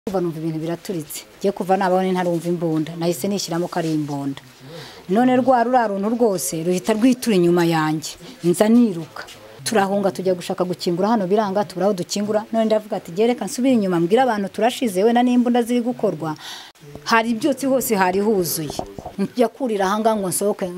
ndumva numva ibintu biraturitse ngiye kuva nabaho ntarumva imbunda nahise nishyiramo ko ari imbunda none rwa ruriya runtu rwose ruhita rwitura inyuma yanjye nza niruka turahunga tujya gushaka gukingura hano biranga tubura aho dukingura none ndavuga ati gereka nsubire inyuma mbwira abantu turashize wenda n'imbunda ziri gukorwa hari ibyotsi hose hari huzuye njya kurira ahangaha ngo nsohoke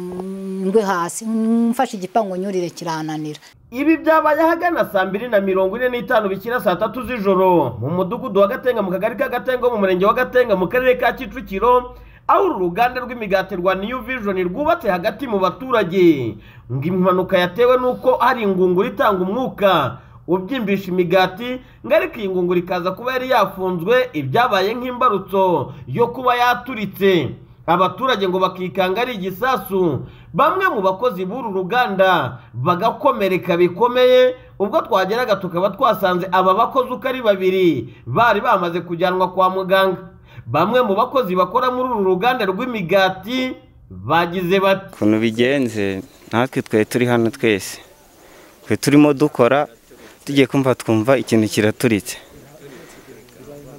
ngwe hasi mfashe igipangu nyurire kirananira ibi byabaye ahagana saa mbiri na mirongo ine n'itanu bikira saa tatu z'ijoro mu mudugudu wa gatenga mu kagari ka gatenga mu murenge wa gatenga mu karere ka kicukiro aho uru ruganda rw'imigati rwa niyu vijoni rwubatse hagati mu baturage ngo impanuka yatewe n'uko hari ingunguru itanga umwuka ubyimbisha imigati ngo ariko iyi ngunguru ikaza kuba yari yafunzwe ibyabaye nk'imbarutso yo kuba yaturitse abaturage ngo bakikanga ari igisasu bamwe mu bakozi b'uru ruganda bagakomereka bikomeye ubwo twageraga tukaba twasanze aba bakozi uko ari babiri bari bamaze kujyanwa kwa muganga bamwe mu bakozi bakora muri uru ruganda rw'imigati bagize bati ukuntu bigenze natwe twari turi hano twese twe turimo dukora tugiye kumva twumva ikintu kiraturitse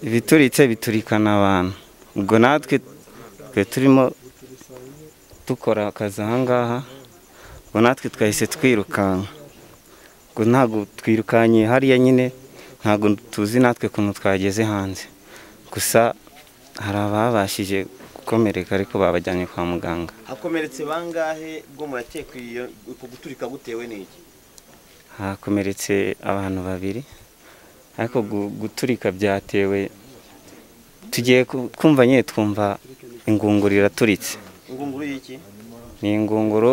ibituritse biturikana abantu ubwo natwe twe turimo dukora akazi ahangaha ubwo natwe twahise twirukanka ubwo ntabwo twirukanyiye hariya nyine ntabwo tuzi natwe ukuntu twageze hanze gusa hari ababashije gukomereka ariko babajyanye kwa muganga hakomeretse bangahe bwo murakeka iyo uku guturika gutewe n'iki hakomeretse abantu babiri ariko gu- guturika byatewe tugiye ku- kumva nyine twumva ingunguru iraturitse ingunguru y'iki ni ingunguru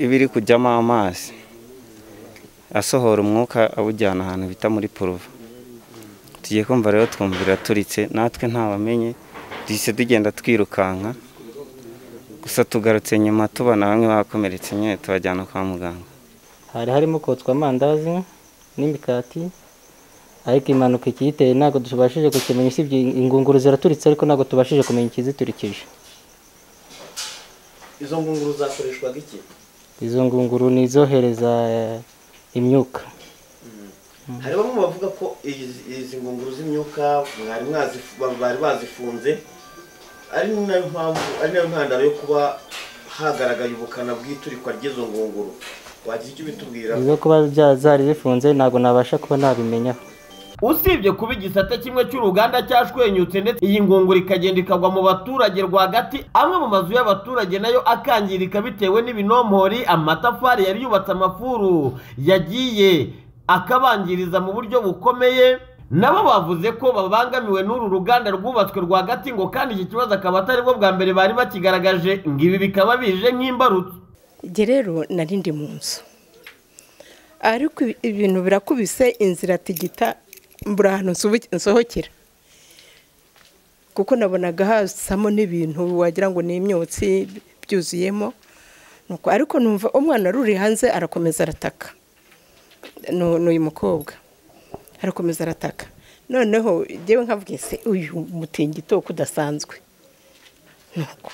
iba iri kujyamo amazi asohora umwuka awujyana ahantu bita muri poruva tugiye kumva rero twumva iraturitse natwe ntawamenye duhise tugenda twirukanka gusa tugarutse nyuma tubona bamwe bakomeretse nyine tubajyana kwa muganga hari harimo kotswa amandazi n'imikati ariko impanuka ikiyiteye ntabwo tubashije kukimenya usibye ingunguru ziraturitse ariko ntabwo tubashije kumenya ikiziturikije izo ngunguru zakoreshwaga iki izo ngunguru ni izohereza eh, imyuka hari bamwe bavuga ko izi izi ngunguru z'imyuka mwari mwazifu- ba- bari bazifunze ari nayo mpamvu ari nayo ntandaro yo kuba hagaragaye ubukana bw'iturikwa ry'izo ngunguru wagira icyo ubitubwira izo kuba bya- zari zifunze ntabwo nabasha kuba nabimenyaho usibye kuba igisate kimwe cy'uruganda cyashwenyutse ndetse iyi ngunguru ikagenda ikagwa mu baturage rwagati amwe mu mazu y'abaturage nayo akangirika bitewe n'ibinompori amatafari yari yubatse amafuru yagiye akabangiriza mu buryo bukomeye nabo bavuze ko babangamiwe n'uru ruganda rwubatswe rwagati ngo kandi iki kibazo akaba atari bwo bwa mbere bari bakigaragaje ngo ibi bikaba bije nk'imbarutso njye rero nari ndi mu nzu ariko ibi- ibintu birakubise inzira tigita mbura ahantu nsubi- nsohokera kuko nabonaga hasamo n'ibintu wagira ngo ni imyotsi byuzuyemo nuko ariko numva umwana wari uri hanze arakomeza arataka Nu- n'uyu mukobwa arakomeza arataka noneho njyewe nkavuga ese uyu mutingito uko udasanzwe nuko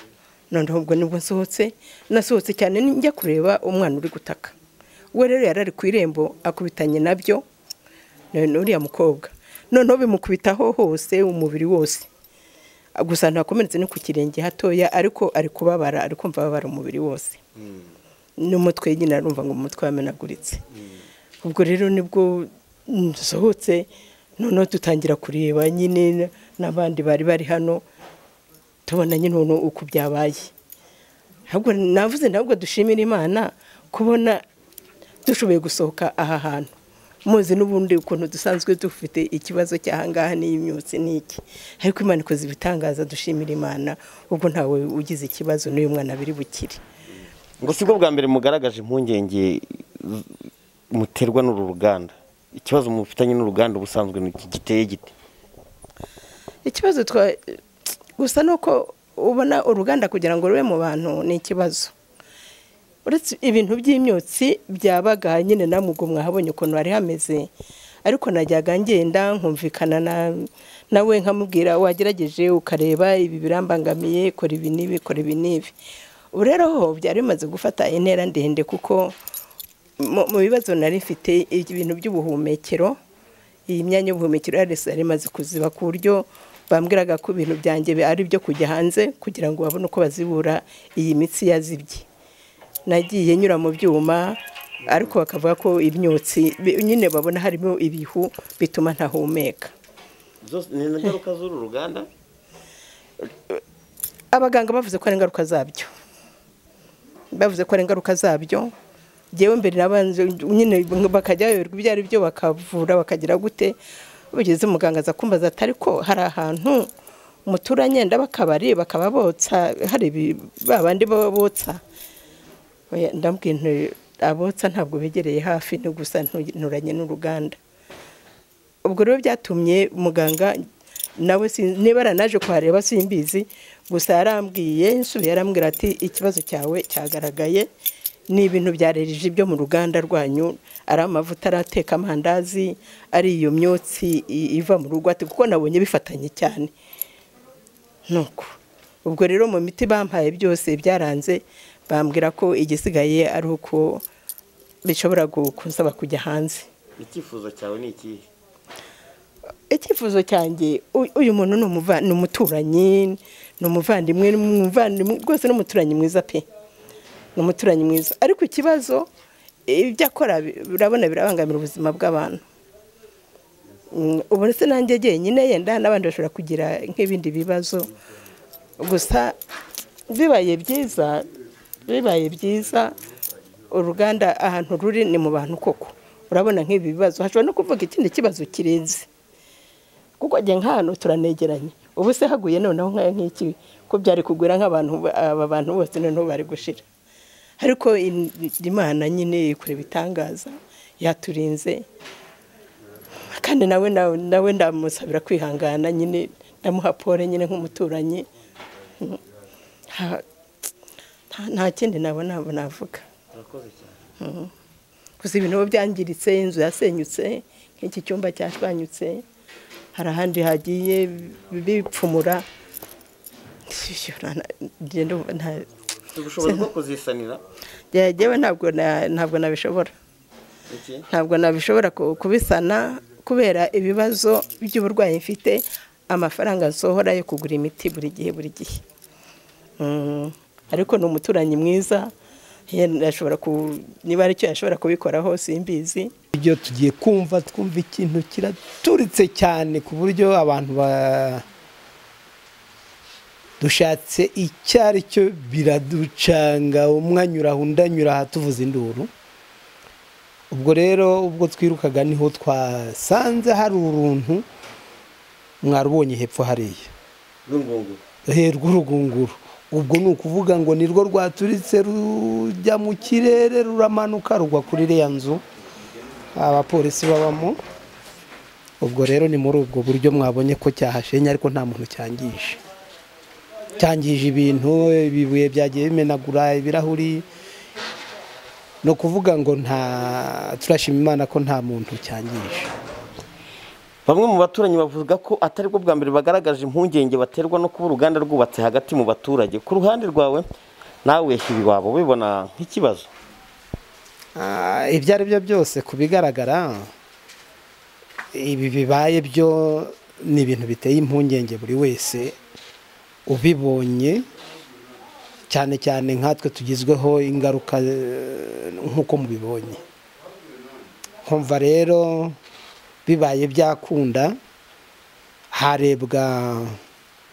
noneho ubwo nibwo nsohotse nasohotse cyane njya kureba umwana uri gutaka we rero yari ari ku irembo akubitanye nabyo none uriya mukobwa noneho bimukubitaho hose umubiri wose gusa ntakomeretse no ku kirenge hatoya ariko ari kubabara ari kumva ababara umubiri wose n'umutwe nyine arumva ngo umutwe wamenaguritse ubwo rero nibwo nsohotse noneho dutangira kureba nyine n'abandi bari bari hano tubona nyine ukuntu uko byabaye ahubwo navuze ntabwo dushimira imana kubona dushoboye gusohoka aha hantu muzi n'ubundi ukuntu dusanzwe dufite ikibazo cy'ahangaha n'imyotsi n'iki ariko imana ikoze ibitangaza dushimira imana ubwo ntawe ugize ikibazo n'uyu mwana biri bukire ngo si bwo bwa mbere mugaragaje impungenge z- muterwa n'uru ruganda ikibazo mufitanye n'uruganda ubusanzwe ni iki giteye gite ikibazo twa gusa ni uko ubona uruganda kugira ngo rube mu bantu ni ikibazo uretse ibintu by'imyotsi byabaga nyine namugo mwahabonye ukuntu hari hameze ariko najyaga ngenda nkumvikana na- nawe nkamubwira wagerageje ukareba ibi birambangamiye kora ibi n'ibi kora ibi n'ibi ubu rero ho byari bimaze gufata intera ndende kuko mu mu bibazo nari mfite ibintu by'ubuhumekero iyi myanya y'ubuhumekero aresi yari imaze kuziba ku buryo bambwiraga ko ibintu byanjye bi- ari ibyo kujya hanze kugira ngo babone uko bazibura iyi mitsi yazibye nagiye nyura mu byuma ariko bakavuga ko imyotsi bi- nyine babona harimo ibihu bituma ntahumeka zose ni ingaruka z'uru ruganda abaganga bavuze ko ari ingaruka zabyo bavuze ko ari ingaruka zabyo ngewe mbere nabanje nyine bakajya bayoberwa ibyo ari byo bakavura bakagira gute ugeze umuganga aza kumbaza ati ariko hari ahantu muturanye ndabakabari bakaba botsa hari ibi- ba bandi baba botsa Oya, ndabwira nti abotsa ntabwo begereye hafi ni gusa nturanye n'uruganda ubwo rero byatumye muganga nawe sin- niba yaranaje kuhareba simbizi gusa yarambwiye nsubiye yarambwira ati ikibazo cyawe cyagaragaye ni ibintu byarereje byo mu ruganda rwanyu ari amavuta arateka amandazi ari iyo myotsi i- iva mu rugo ati kuko nabonye bifatanye cyane nuko ubwo rero mu miti bampaye byose byaranze bambwira ko igisigaye ari uko bishobora gu- kunsaba kujya hanze icyifuzo cyawe ni ikihe icyifuzo cyanjye u- uyu muntu ni umuva- ni umuturanyi ni umuvandimwe ni umuvandimwe rwose ni umuturanyi mwiza pe ni umuturanyi mwiza ariko ikibazo ibyo akora bi- urabona birabangamira ubuzima bw'abantu Mm, ubu se nanjye jyenyine yenda n'abandi bashobora kugira nk'ibindi bibazo gusa bibaye byiza bibaye byiza uruganda ahantu ruri ni mu bantu koko urabona nk'ibi bibazo hashobora no kuvuga ikindi kibazo kirenze kuko njye nk'ahantu turanegeranye ubu se haguye noneho nk'aya nk'iki ko byari kugwira nk'abantu ba- aba bantu bose noneho bari gushira ariko in- imana nyine ikora ibitangaza yaturinze kandi nawe nawe nawe ndamusabira kwihangana nyine ndamuha pole nyine nk'umuturanyi Mm. Ha- nta- nta kindi nabona navuga urakoze cyane gusa ibintu ubu byangiritse inzu yasenyutse nk'iki cyumba cyashwanyutse hari ahandi hagiye bipfumura ufite ubushobozi bwo kuzisanira yewe ntabwo na- ntabwo nabishobora iki ntabwo nabishobora ku- kubisana kubera ibibazo by'uburwayi mfite amafaranga nsohora yo kugura imiti buri gihe buri gihe Mm, ariko ni umuturanyi mwiza yenda ashobora ku- niba aricyo yashobora kubikoraho simbizi ibyo tugiye kumva twumva ikintu kiraturitse cyane ku buryo abantu ba dushatse icyo ari cyo biraducanga umwe anyura aha undi anyura aha tuvuza induru ubwo rero ubwo twirukaga niho twasanze hari uruntu mwarubonye hepfo hariya rw'ingungu he rw'urugunguru ubwo ni ukuvuga ngo nirwo rwaturitse rujya mu kirere ruramanuka rugwa kuri iriya nzu abapolisi babamo ubwo rero ni muri ubwo buryo mwabonye ko cyahashenye ariko nta muntu cyangije cyangije ibintu ibibuye byagiye bimenagura ibirahuri ni ukuvuga ngo nta turashima imana ko nta muntu cyangije bamwe mu baturanyi bavuga ko atari bwo bwa mbere bagaragaje impungenge baterwa no kuba uruganda rwubatse hagati mu baturage ku ruhande rwawe nawe ibi waba ubibona nk'ikibazo Ah, ibyo ari byo byose ku bigaragara ibi bibaye byo ni ibintu biteye impungenge buri wese ubibonye cyane cyane nkatwe tugizweho ingaruka eh, nk'uko mubibonye nkumva rero bibaye byakunda harebwa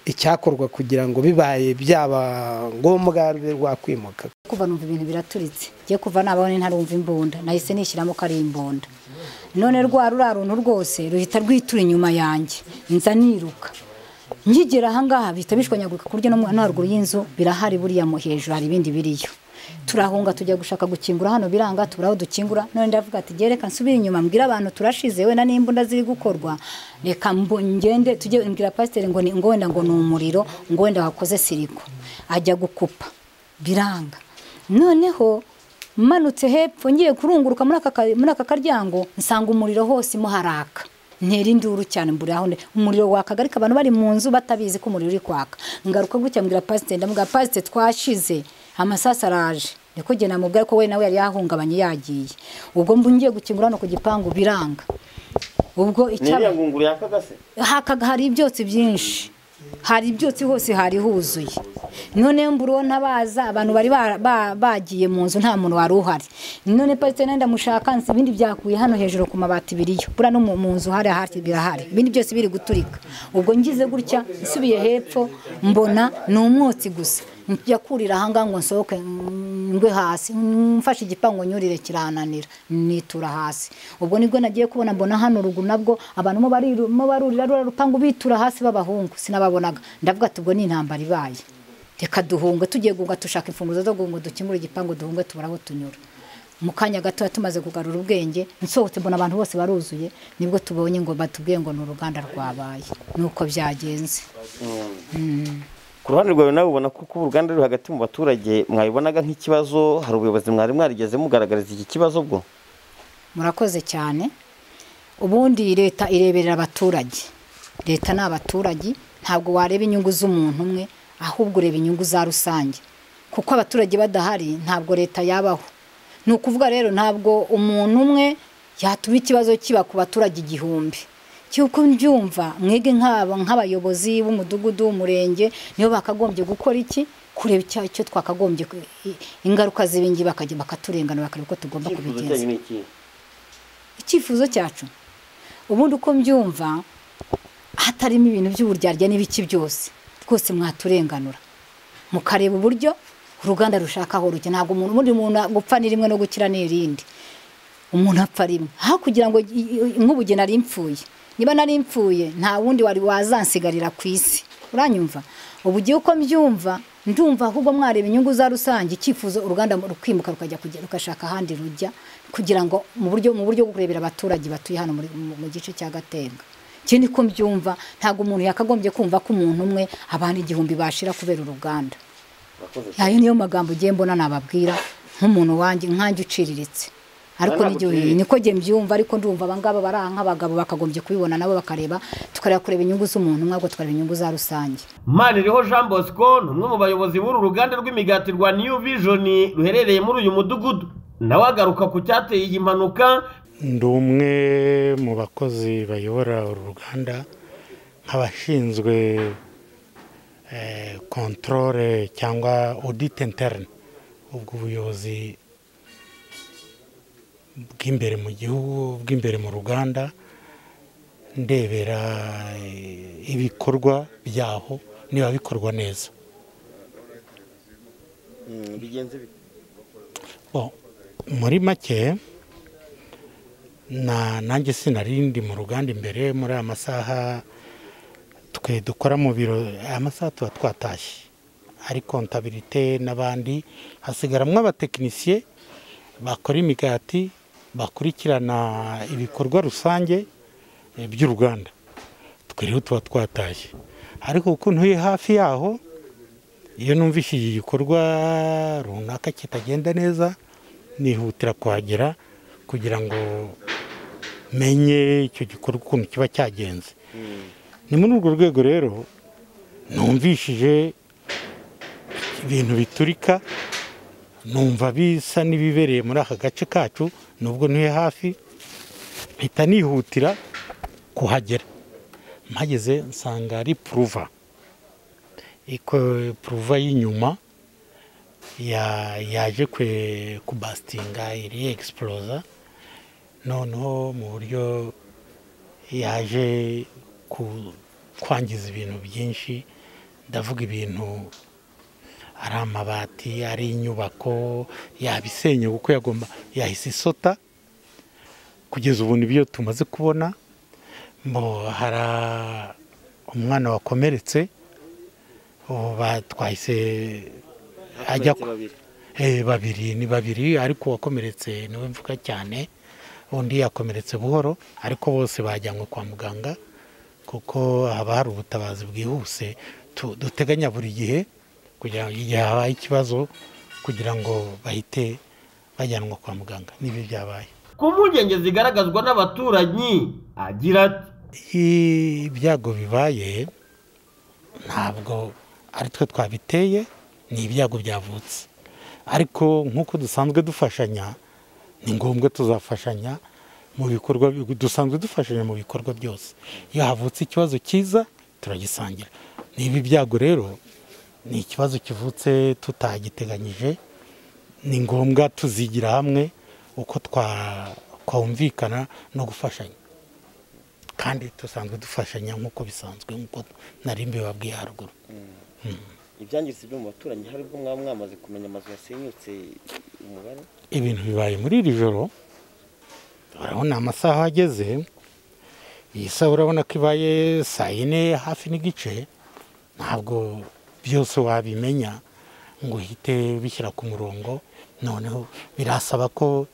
icyakorwa kugira ngo bibaye byaba ngombwa rube rwakwimuka kuva numva ibintu biraturitse ngiye kuva nabaho ntarumva imbunda nahise nishyiramo ko ari imbunda none rwa ruriya runtu rwose ruhita rwitura inyuma yanjye nza niruka nkigera ahangaha bihita bishwanyagurika ku buryo no mu- no haruguru y'inzu birahari buriya mu hejuru hari ibindi biriyo turahunga tujya gushaka gukingura hano biranga tubura aho dukingura none ndavuga ati gereka nsubire inyuma mbwira abantu turashize wenda n'imbunda ziri gukorwa reka mbo- ngende tujye mbwira pasiteri ngo ni ngo wenda ngo ni umuriro ngo wenda wakoze siriko ajya gukupa biranga noneho manutse hepfo ngiye kurunguruka muri aka ka- muri aka karyango nsanga umuriro hose mo haraka ntera induru cyane mbura aho ndi. umuriro wakagarika abantu bari mu nzu batabizi ko umuriro uri kwaka ngaruka gutya mbwira pasiteri ndamubwira pasiteri twashize amasasu araje niko genda mubwira ko we nawe yari yahungabanye yagiye ubwo mbu ngiye gukingura hano ku gipangu biranga ubwo icyaba iriya ngunguru yakaga se hakaga hari ibyotsi byinshi hari ibyotsi hose hari huzuye none mbura ntabaza abantu bari ba- ba- bagiye mu nzu nta muntu wari uhari none pasiteri ndamushaka nsi ibindi byakuye hano hejuru ku mabati biriyo bura no mu mu nzu hari ahari birahari ibindi byose biri guturika ubwo ngize gutya nsubiye hepfo mbona ni umwotsi gusa njya kurira ahangaha ngo nsohoke mm, ngwe hasi mm, mfashe igipangu nyurire kirananira nitura hasi ubwo nibwo nagiye kubona mbona hano ruguru nabwo abantu mo bariru- mo barurira ruriya rupangu bitura hasi b'abahungu sinababonaga ndavuga ati ubwo ni intambara ibaye reka duhunge tugiye guhunga dushaka imfunguzo zo guhunga dukemure igipangu duhunge tubure aho tunyura mu kanya gato tumaze kugarura ubwenge nsohotse mbona abantu bose baruzuye nibwo tubonye ngo batubwiye ngo ni uruganda rwabaye nuko byagenze ku ruhande rwawe nawe ubona ko kuba uruganda ruri hagati mu baturage mwabibonaga nk'ikibazo hari ubuyobozi mwari mwarigeze mugaragariza iki kibazo bwo murakoze cyane ubundi leta ireberera abaturage leta ni abaturage ntabwo wareba inyungu z'umuntu umwe ahubwo ureba inyungu za rusange kuko abaturage badahari ntabwo leta yabaho ni ukuvuga rero ntabwo umuntu umwe yatuma ikibazo kiba ku baturage igihumbi cy'uko mbyumva mwige nk'aba nk'abayobozi b'umudugudu w'umurenge nibo bakagombye gukora iki kureba icya- icyo twakagombye ku- i- ingaruka z'ibingi bakajya bakaturenganura bakareba uko tugomba icyifuzo kubigenza cyanyu ni iki icyifuzo cyacu ubundi uko mbyumva hatarimo ibintu by'uburyarya n'ibiki byose twose mwaturenganura mukareba uburyo uruganda rushaka aho rujya ntabwo umuntu ubundi umuntu gupfa ni rimwe no gukira ni irindi umuntu apfa rimwe aho kugira ngo i- i- nk'ubu igihe nari mpfuye niba nari mpfuye nta wundi wari wazansigarira ku isi uranyumva ubu ugiye uko mbyumva ndumva ahubwo mwareba inyungu za rusange icyifuzo uruganda rukimuka rukajya kujya- rugashaka ahandi rujya kugira ngo mu buryo mu buryo bwo kurebera abaturage batuye hano muri- mu mu gice cya gatenga ikindi ko mbyumva ntabwo umuntu yakagombye kumva ko umuntu umwe abantu igihumbi bashira kubera uruganda ayo niyo magambo ugiye mbona nababwira nk'umuntu wanjye nkanjye uciriritse ariko Ntabwo n'igihe uciriritse. niko njye mbyumva ariko ndumva abangaba bari aha nk'abagabo bakagombye kubibona nabo bakareba tukareba kureba inyungu z'umuntu umwe ahubwo tukareba inyungu za rusange maniriho jean bosco ni umwe mu bayobozi b'uru ruganda rw'imigati rwa new vision ruherereye muri uyu mudugudu nawe agaruka ku cyateye iyi mpanuka ndi umwe mu bakozi bayobora uru ruganda nk'abashinzwe kontorore cyangwa odite interine ubwo buyobozi bw'imbere mu gihugu bw'imbere mu ruganda ndebera eh, ibikorwa byaho niba bikorwa neza bigenze bite Bo, muri make na nanjye sinari ndi mu ruganda imbere muri aya masaha twe dukora mu biro aya masaha tuba twatashye ari kontabirite n'abandi hasigaramwo abatekinisiye bakora imigati bakurikirana ibikorwa rusange eh, by'uruganda twe rero tuba twatashye ariko kuko ntuye hafi yaho iyo numvise iki gikorwa runaka kitagenda neza nihutira kuhagera kugira ngo menye icyo gikorwa ukuntu kiba cyagenze ni muri urwo rwego rero numvishije ibintu biturika numva bisa n'ibibereye muri aka gace kacu nubwo ntuye hafi mpita nihutira kuhagera mpageze nsanga ari puruva iko puruva y'inyuma ya- yaje kwe kubasitinga iri egisipuroza noneho mu buryo yaje ku- kwangiza ibintu byinshi ndavuga ibintu ari amabati ari inyubako yabisenya kuko yagomba yahise isota kugeza ubu nibyo tumaze kubona mbo hari umwana wakomeretse ubu ba- twahise ajya ku- Eh, babiri ni babiri ariko uwakomeretse niwe mvuga cyane undi yakomeretse buhoro ariko bose bajyanywe kwa muganga kuko haba hari ubutabazi bwihuse tu- duteganya buri gihe kugira ngo igihe habaye ikibazo kugira ngo bahite bajyanwa kwa muganga n'ibyo byabaye ku mpungenge zigaragazwa n'abaturanyi agira ati iyo ibyago bibaye ntabwo ari twe twabiteye ni ibyago byavutse ariko nk'uko dusanzwe dufashanya ni ngombwa tuzafashanya mu bikorwa dusanzwe dufashanya mu bikorwa byose iyo havutse ikibazo cyiza turagisangira niba ibyago rero ni ikibazo kivutse tutagiteganyije ni ngombwa tuzigira hamwe uko twumvikana no gufashanya kandi dusanzwe dufashanya nk'uko bisanzwe nk'uko nari mbibabwiye haruguru ibyangiritse byo mu baturanyi hari ubwo mwaba mwamaze kumenya amazu yasenyutse umubare ibintu bibaye muri iri joro urabona amasaha ageze iyi saha urabona ko ibaye saa yine hafi n'igice ntabwo byose wabimenya ngo uhite bishyira ku murongo noneho birasaba ko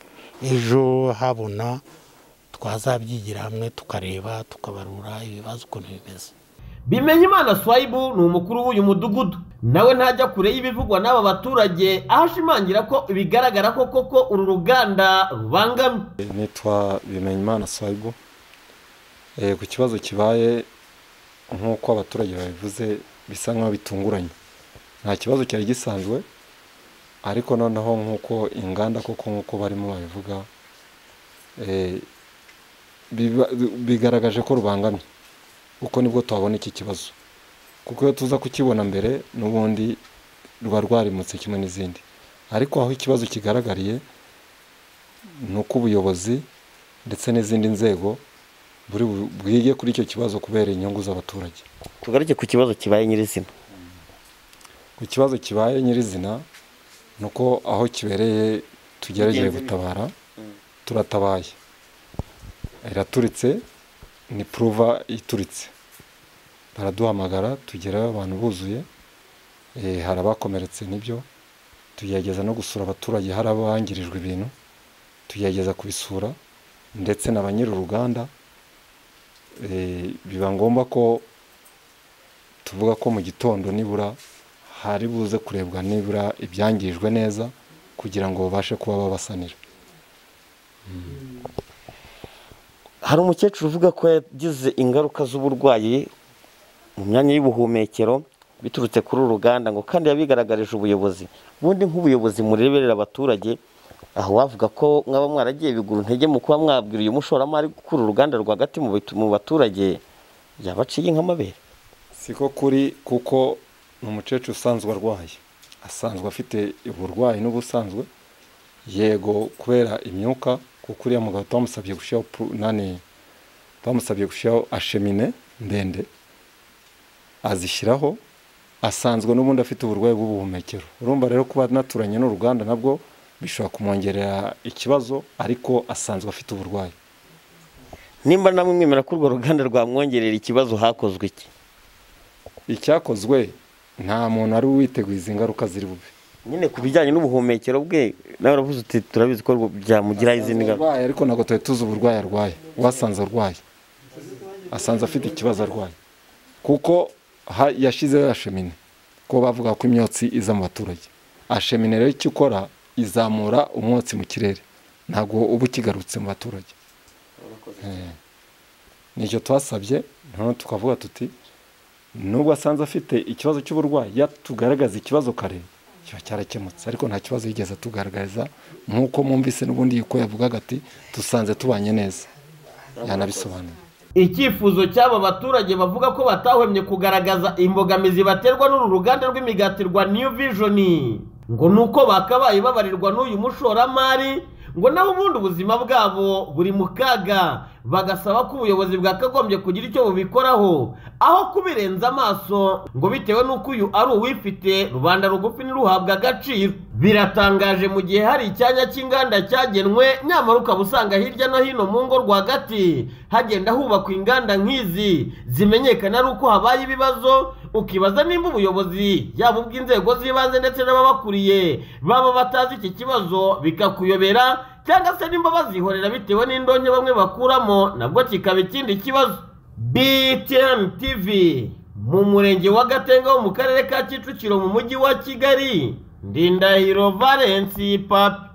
ejo habona twazabyigira hamwe tukareba tukabarura ibibazo ukuntu bimeze bimenyimana swayibu ni umukuru w'uyu mudugudu nawe ntajya kure y'ibivugwa n'aba baturage aho ashimangira ko bigaragara ko koko uru ruganda rubangamye nitwa bimenyimana swayibu ku kibazo kibaye nk'uko abaturage babivuze bisa nk'aho bitunguranye nta kibazo cyari gisanzwe ariko noneho nk'uko inganda koko nk'uko barimo babivuga bigaragaje ko rubangamye uko nibwo twabona iki kibazo kuko iyo tuza kukibona mbere n'ubundi ruba rwarimutse kimwe n'izindi ariko aho ikibazo kigaragariye ni uko ubuyobozi ndetse n'izindi nzego buri bwige kuri icyo kibazo kubera inyungu z'abaturage tugaruke ku kibazo kibaye nyirizina ku kibazo kibaye nyirizina ni uko aho kibereye tugeregeje gutabara turatabaye iraturitse ni puruva ituritse baraduhamagara tugerayo abantu buzuye hari abakomeretse n'ibyo tugerageza no gusura abaturage hari abangirijwe ibintu tugerageza kubisura ndetse na ba nyir'uruganda biba ngombwa ko tuvuga ko mu gitondo nibura hari buze kurebwa nibura ibyangirijwe neza kugira ngo babashe kuba babasanira hari umukecuru uvuga ko yagize ingaruka z'uburwayi mu myanya y'ubuhumekero biturutse kuri uru ruganda ngo kandi yabigaragarije ubuyobozi ubundi nk'ubuyobozi mureberera abaturage aho wavuga ko mwaba mwaragiye bigura intege mu kuba mwabwira uyu mushoramari gukura uruganda rwagati mu baturage yabaciye nk'amabere si ko kuri kuko ni umukecuru usanzwe arwaye asanzwe afite uburwayi n'ubusanzwe yego kubera imyuka kuko uriya mugabo twamusabye gushyiraho nani twamusabye gushyiraho ashemine ndende azishyiraho asanzwe n'ubundi afite uburwayi bw'ubuhumekero urumva rero kuba naturanye n'uruganda nabwo bishobora kumwongerera ikibazo ariko asanzwe afite uburwayi nimba namwe mwemera ko urwo ruganda rwamwongerera ikibazo hakozwe iki icyakozwe nta muntu ari uwiteguye izi ngaruka ziri bube nyine ku bijyanye n'ubuhumekero bwe nawe uravuze uti turabizi ko byamugiraho izindi ngaruka ariko ntabwo tuba tuzi uburwayi arwaye wasanze arwaye asanze afite ikibazo arwaye kuko yashyizeho ashemine ko bavuga ko imyotsi iza mu baturage ashemine rero icyo ukora izamura umwotsi mu kirere ntabwo uba ukigarutse mu baturage nicyo twasabye noneho tukavuga tuti nubwo asanze afite ikibazo cy'uburwayi yatugaragaza ikibazo kare kiba cyarakemutse ariko nta kibazo yigeze atugaragariza nk'uko mwumvise n'ubundi yuko yavugaga ati dusanze tubanye neza yanabisobanuye icyifuzo cy'aba baturage bavuga ko batahwemye kugaragaza imbogamizi baterwa n'uru ruganda rw'imigati rwa new vision ngo ni uko bakabaye babarirwa n'uyu mushoramari ngo naho ubundi ubuzima bwabo buri mu kaga bagasaba ko ubuyobozi bwakagombye kugira icyo bubikoraho aho kubirenza amaso ngo bitewe n'uko uyu ari uwifite rubanda rugufi ntiruhabwe agaciro biratangaje mu gihe hari icyanya cy'inganda cyagenwe nyamara ukaba usanga hirya no hino mu ngo rwagati hagenda hubakwa inganda nk'izi zimenyekana ari uko habaye ibibazo ukibaza nimba ubuyobozi yaba ubw'inzego z'ibanze ndetse n'ababakuriye baba batazi iki kibazo bikakuyobera cyangwa se nimba bazihorera bitewe n'indonke bamwe bakuramo nabwo kikaba ikindi kibazo btn tv mu murenge wa gatenga wo mu karere ka kicukiro mu mujyi wa kigali ndindahiro valensi papi